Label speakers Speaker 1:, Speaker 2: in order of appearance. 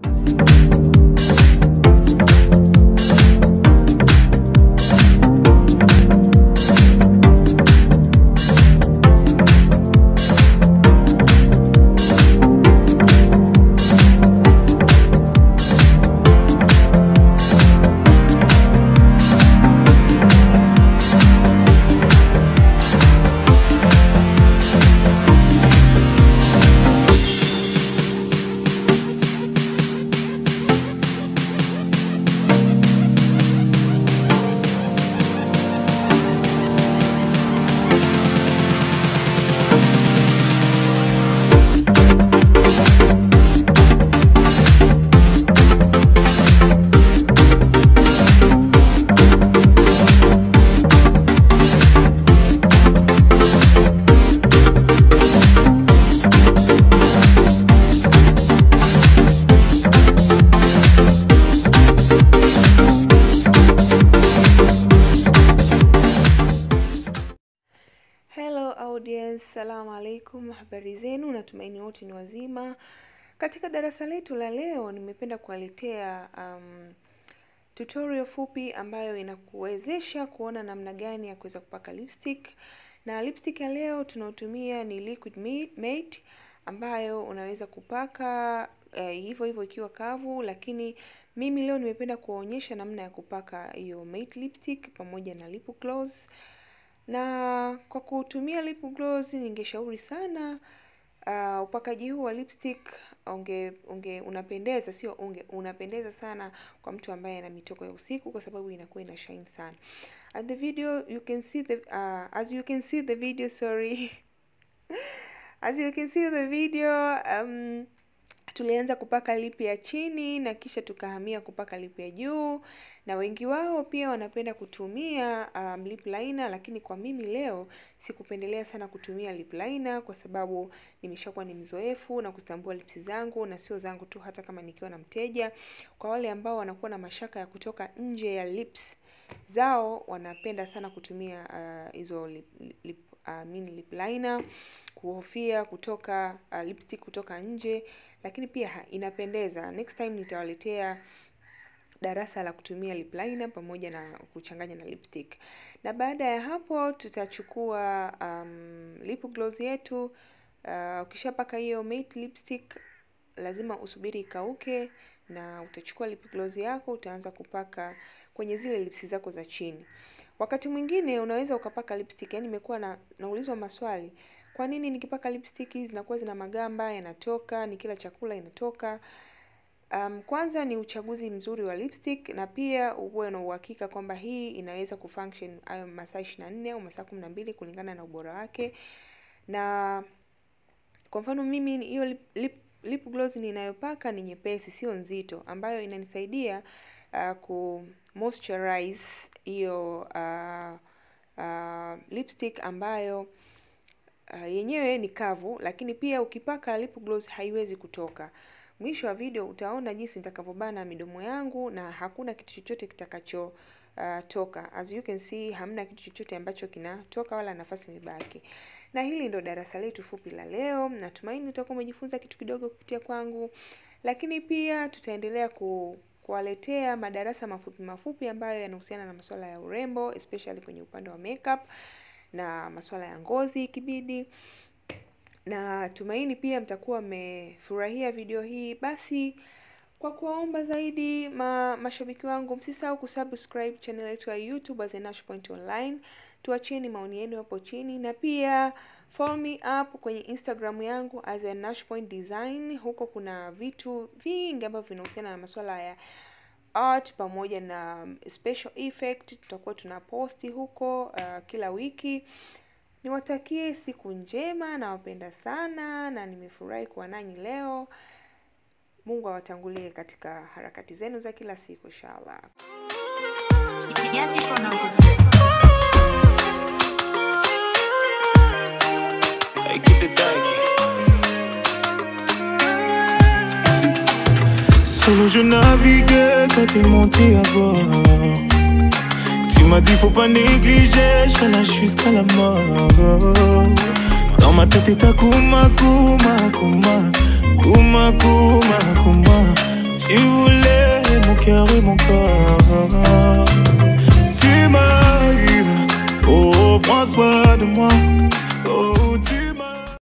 Speaker 1: Hello audience, salamu alaikum, habari zenu, natumaini wote ni wazima. Katika darasa letu la leo nimependa kuwaletea um, tutorial fupi ambayo inakuwezesha kuona namna gani ya kuweza kupaka lipstick. Na lipstick ya leo tunaotumia ni Liquid Matte ambayo unaweza kupaka eh, hivyo hivyo ikiwa kavu, lakini mimi leo nimependa kuwaonyesha namna ya kupaka hiyo matte lipstick pamoja na lip gloss na kwa kutumia lip gloss ningeshauri sana uh, upakaji huu wa lipstick unge, unge unapendeza sio unge unapendeza sana kwa mtu ambaye ana mitoko ya usiku kwa sababu inakuwa ina shine sana at the video you can see the uh, as you can see the video sorry as you can see the video um, tulianza kupaka lipi ya chini na kisha tukahamia kupaka lipi ya juu, na wengi wao pia wanapenda kutumia um, lip liner, lakini kwa mimi leo sikupendelea sana kutumia lip liner kwa sababu nimeshakuwa ni mzoefu na kuzitambua lips zangu na sio zangu tu, hata kama nikiwa na mteja. Kwa wale ambao wanakuwa na mashaka ya kutoka nje ya lips zao, wanapenda sana kutumia hizo uh, lip, lip, uh, mini lip liner kuhofia kutoka uh, lipstick kutoka nje, lakini pia ha, inapendeza. Next time nitawaletea darasa la kutumia lip liner pamoja na kuchanganya na lipstick. Na baada ya hapo tutachukua um, lip gloss yetu. Uh, ukishapaka hiyo matte lipstick lazima usubiri ikauke, na utachukua lip gloss yako utaanza kupaka kwenye zile lips zako za chini. Wakati mwingine unaweza ukapaka lipstick, yani nimekuwa na naulizwa maswali kwa nini nikipaka lipstick zinakuwa zina magamba yanatoka, nikila chakula inatoka. Um, kwanza ni uchaguzi mzuri wa lipstick na pia uwe na uhakika kwamba hii inaweza kufunction hayo masaa 24 au masaa 12 kulingana na ubora wake. Na kwa mfano mimi hiyo lip, lip, lip gloss ninayopaka ni nyepesi, sio nzito, ambayo inanisaidia uh, ku moisturize hiyo uh, uh, lipstick ambayo Uh, yenyewe ni kavu, lakini pia ukipaka lip gloss haiwezi kutoka. Mwisho wa video utaona jinsi nitakavyobana midomo yangu na hakuna kitu chochote kitakacho uh, toka. As you can see, hamna kitu chochote ambacho kinatoka wala nafasi imebaki. Na hili ndo darasa letu fupi la leo. Natumaini utakuwa umejifunza kitu kidogo kupitia kwangu, lakini pia tutaendelea ku kuwaletea madarasa mafupi mafupi ambayo yanahusiana na masuala ya urembo especially kwenye upande wa makeup na masuala ya ngozi ikibidi. Na tumaini pia mtakuwa mmefurahia video hii. Basi kwa kuwaomba zaidi ma, mashabiki wangu msisahau kusubscribe channel yetu ya YouTube as Nash Point Online. Tuachieni maoni yenu hapo chini na pia follow me up kwenye Instagram yangu as Nash Point Design. Huko kuna vitu vingi ambavyo vinahusiana na masuala ya art pamoja na special effect. Tutakuwa tunaposti huko uh, kila wiki. Niwatakie siku njema, nawapenda sana na nimefurahi kuwa nanyi leo. Mungu awatangulie katika harakati zenu za kila siku inshallah.
Speaker 2: Solo je naviguais quand t'es monté à bord. Tu m'as dit faut pas négliger, je nage jusqu'à la mort. Dans ma tête est ta kuma kuma kuma kuma kuma kuma. cœur et mon corps. Tu m'arrives, oh, prends soin de moi. Oh, tu